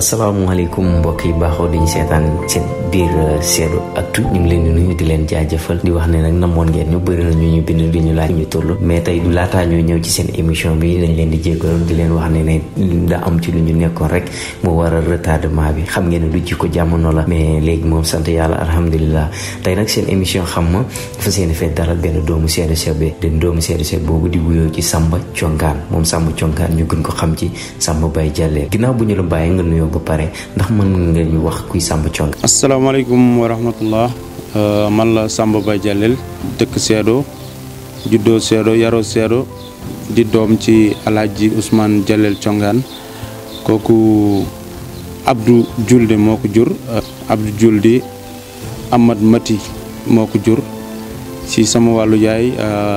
asalaamaaleykum mbokk yi baaxoo di ñu seetaan seen biir seetu actu ñu ngi leen di nuyu di leen jaajëfal di wax ne nag namoon ngeen ñu bëri na ñu ñu bind di ñu laaj ñu toll mais tey du laataa ñuy ñëw ci seen émission bi dañ leen di jéggaloon di leen wax ne ne da am ci lu ñu nekkoon rek mu waral retardement bi xam ngeen ne du jikko jamono la mais léegi moom sant yàlla alhamdulilah tey nag seen émission xam ma dafa seen fee dalal benn doomu seede sebe den doomu seede sebe boobu di wuyoo ci Samba Congaan moom Samba Congaan ñu gën ko xam ci Samba Baye Jàllee ginnaaw bu ñu la bàyyi nga nuyoo ba pare ndax mën nga ñu wax kuy Samba Congaan asalaamaaleykum wa rahmatullah man la Samba Baye Jàlleel dëkk Seedo juddoo Seedo yaroo Seedo di doom ci alaaji Ousmane Jàlleel Congaan kooku Abdou Julde moo ko jur Abdou Julde Amad Mati moo ko jur ci sama wàllu yaay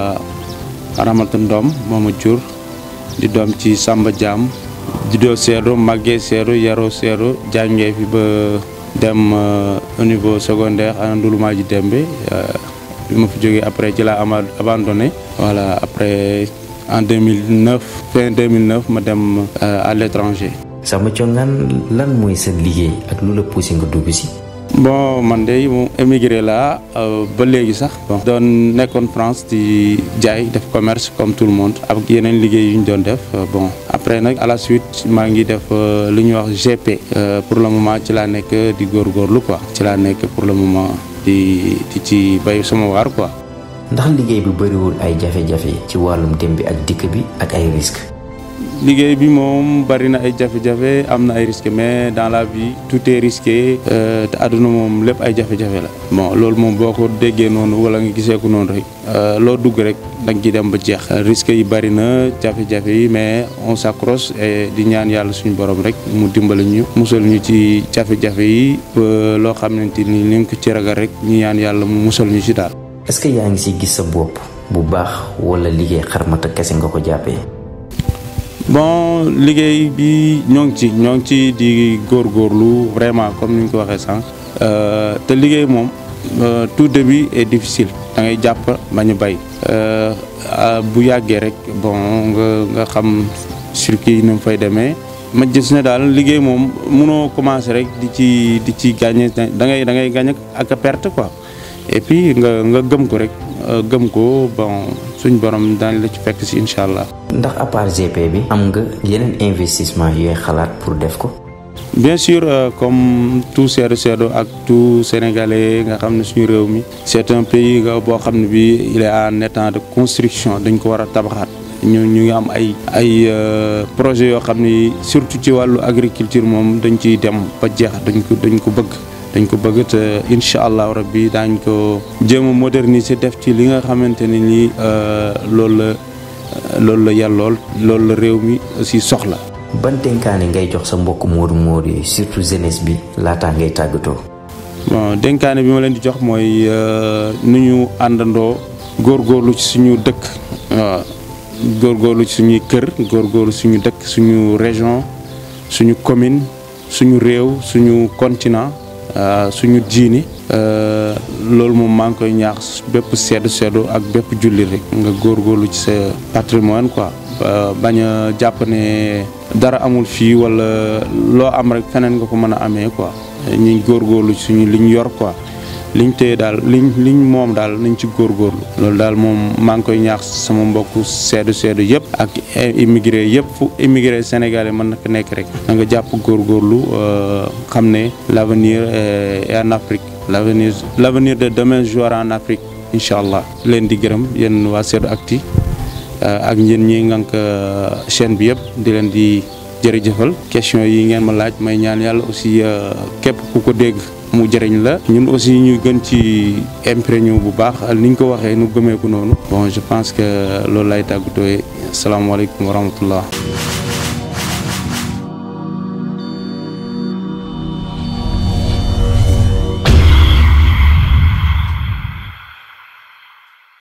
Ramata Ndom moo ma jur di doom ci Samba Jaam juddoo Seedo màggee Seedo yaroo Seedo jàngee fi ba dem au niveau secondaire à Ndouloumaa ji Dembe bi ma fi jógee après ci laa ama abandonné voilà après en 2009 fin 2009 ma dem à l'étranger Samba Congaan lan mooy sa liggéey ak lu la poussé nga dugg si bon man de mu émigré laa ba léegi sax bon doon nekkoon France di jaay def commerce comme tout le monde ak yeneen liggéey yu ñu doon def bon après nag à la suite maa ngi def lu ñuy wax GP pour le moment ci laa nekk di góorgóorlu quoi ci laa nekk pour le moment di di ci bay sama waar quoi. ndax liggéey bi bëriwul ay jafe-jafe ci wàllum dem bi ak dikk bi ak ay risques. liggéey bi moom bari na ay jafe-jafe am na ay risques mais dans la vie tout est risqué te àdduna moom lépp ay jafe-jafe la bon loolu moom boo ko déggee noonu wala nga gisee ko noonu rek loo dugg rek da nga ciy dem ba jeex risques yi bari na jafe-jafe yi mais on s'accroche et di ñaan yàlla suñu borom rek mu dimbali ñu musal ñu ci jafe-jafe yi ba loo xamante ni li nga ko ci ragal rek ñu ñaan yàlla mu musal ñu ci daal. est-ce que yaa ngi si gis sa bopp bu baax wala liggéey xarmata kese nga ko jàppee. bon liggéey bi ñoo ngi ci ñoo ngi ci di góorgóorlu vraiment comme ni ñu ko waxee sànq te liggéey moom tout début est difficile da ngay jàpp bañ a bay bu yàggee rek bon nga nga xam circuit yi ni mu fay demee ma gis ne daal liggéey moom munoo commencer rek di ci di ci gagner da ngay da ngay gagner ak perte quoi et puis nga nga gëm ko rek gëm ko bon suñ borom daañu la ci fekk si incha allah. ndax à part GP bi am nga yeneen investissement yooy xalaat pour def ko. bien sûr euh, comme tout Seedo Seedo ak tout sénégalais nga xam ne suñu réew mi c'est un pays nga boo xam ne bi il est en état de construction dañ ko war a tabaxaat ñu ñu ngi am ay ay projets yoo xam ni surtout ci wàllu agriculture moom dañ ciy dem ba jeex dañ ko dañ ko bëgg dañ ko bëgg te incha allahu rabbi daañ ko jéem a moderniser def ci li nga xamante ne nii loolu la loolu la yàllool loolu la réew mi aussi soxla. ban dénkaane ngay jox sa mbokk moodu moodu yi surtout jeunesse bi laataa ngay tàggatoo. bon dénkaane bi ma leen di jox mooy nu ñu àndandoo góorgóorlu ci suñu dëkk waaw góorgóorlu ci suñuy kër góorgóorlu suñu dëkk suñu région suñu commune suñu réew suñu continent suñu diini loolu moom maa ngi koy ñaax bépp seddu seddu ak bépp julli rek nga góorgóorlu ci sa patrimoine quoi bañ a jàpp ne dara amul fii wala loo am rek feneen nga ko mën a amee quoi ñuy góorgóorlu ci suñu liñ yor quoi liñ téye daal liñ liñ moom daal nañ ci góorgóorlu loolu daal moom maa ngi koy ñaax sama mbokku seddu seddu yëpp ak immigré yëpp fu immigré sénégalais mën na ko nekk rek da nga jàpp góorgóorlu xam ne l'avenir est en Afrique l'avenir l'avenir de demain jouera en Afrique incha allah leen di gërëm yéen waa Seedo Actu ak ñeen ñi ngànk chaîne bi yëpp di leen di jërëjëfal question yi ngeen ma laaj may ñaan yàlla aussi képp ku ko dégg mu jëriñ la ñun aussi ñu gën ci imprégné bu baax ni ñu ko waxee nu gëmee ko noonu bon je pense que loolu lay tàggatoo asalaamaaleykum wa rahmatullah